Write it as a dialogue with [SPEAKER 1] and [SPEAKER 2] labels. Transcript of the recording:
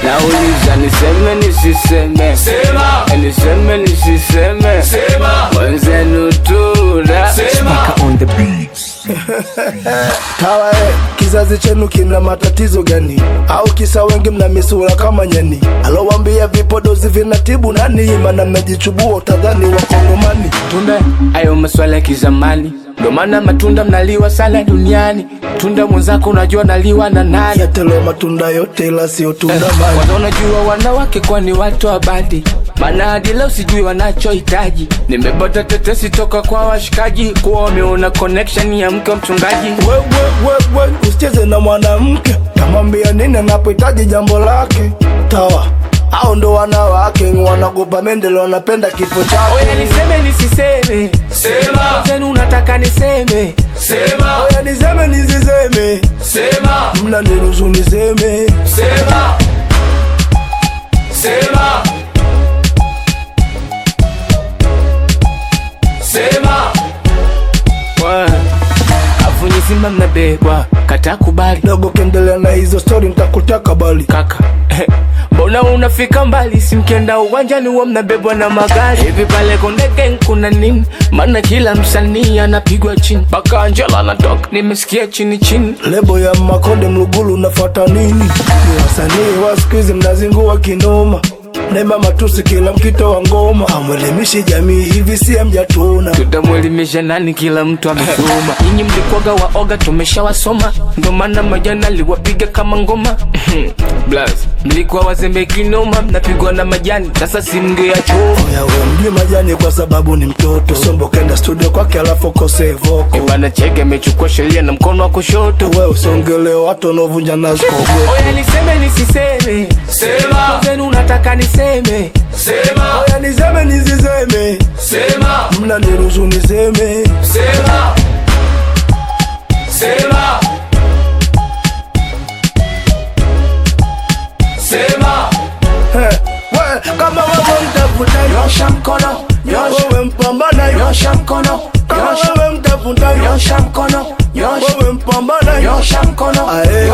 [SPEAKER 1] Nauliza niseme nisiseme,
[SPEAKER 2] Sema.
[SPEAKER 1] Eh, niseme nisiseme,
[SPEAKER 2] Sema.
[SPEAKER 1] mwenzenu tuna
[SPEAKER 2] Sema.
[SPEAKER 3] on the beats.
[SPEAKER 4] Tawa eh, kizazi chenu kina matatizo gani? Au kisa wengi mna misura kama nyani? Alowambia vipodozi vinatibu nani? Mana mmejichubua utadhani wakongomani.
[SPEAKER 1] tunda ayo maswala ya kizamani ndo maana matunda mnaliwa sana duniani tunda mwenzako unajua naliwa na nani
[SPEAKER 4] Yatelo matunda yote ila sio tunda mani.
[SPEAKER 1] kwanza unajua wanawake kwa ni watu wa badi maana hadi leo sijui wanachohitaji nimepata tetesi toka kwa washikaji kuwa wameona connection ya mke wa mchungaji
[SPEAKER 4] We, we, we, we, usicheze na mwanamke, tamwambia nini anapohitaji jambo lake. Tawa au ndo wanawake wanagopa mendele, wanapenda kifo
[SPEAKER 1] oya
[SPEAKER 4] chake.
[SPEAKER 1] niseme nisiseme
[SPEAKER 2] Sema.
[SPEAKER 1] zenu unataka niseme
[SPEAKER 2] Sema.
[SPEAKER 4] Oya niseme nisiseme,
[SPEAKER 2] Sema.
[SPEAKER 4] mna niruhusu niseme.
[SPEAKER 2] Sema. Sema. Sema.
[SPEAKER 1] Wa- afu nyizima mnabebwa kata kubali
[SPEAKER 4] Dogo kendelea na hizo stori, nitakutaka bali
[SPEAKER 1] kaka mbona unafika mbali simkenda uwanjani huwa mnabebwa na magari hivi pale Konde Gang kuna nini maana kila msanii anapigwa chini mpaka Angela anatoka nimesikia chini chini
[SPEAKER 4] lebo ya Makonde Mlugulu nafata nini? Ni wasanii wa siku hizi mnazingua kinoma, nema matusi kila mkito wa ngoma, amwelimishi jamii hivi si mjatuna
[SPEAKER 1] tutamwelimisha nani kila mtu amesoma nyinyi mlikwaga waoga tumeshawasoma ndo maana majana liwapiga kama ngoma Blaz, mlikuwa wazembe kinoma mnapigwa na majani sasa simngeachoma
[SPEAKER 4] Oya we mjui majani kwa sababu ni mtoto Sombo kenda studio kwake alafu kose voko
[SPEAKER 1] bana cheke amechukua sheria na mkono wa kushoto
[SPEAKER 4] We usongele watu wanaovunja nazi kogo
[SPEAKER 1] oya niseme nisiseme
[SPEAKER 2] Sema.
[SPEAKER 1] zenu unataka niseme
[SPEAKER 2] Sema.
[SPEAKER 4] Oya niseme nisiseme,
[SPEAKER 2] Sema.
[SPEAKER 4] mna niruhusu niseme.
[SPEAKER 2] Sema. Sema. Sema.
[SPEAKER 4] He, we kama wewe mtafuta
[SPEAKER 2] Nyosha mkono. Nyosha.
[SPEAKER 4] wewe mpambana
[SPEAKER 2] Nyosha mkono.
[SPEAKER 4] kama
[SPEAKER 2] Nyosha.
[SPEAKER 4] wewe mtafuta
[SPEAKER 2] Nyosha mkono. Nyosha.
[SPEAKER 4] wewe mpambana
[SPEAKER 2] Nyosha mkono.
[SPEAKER 4] Ae.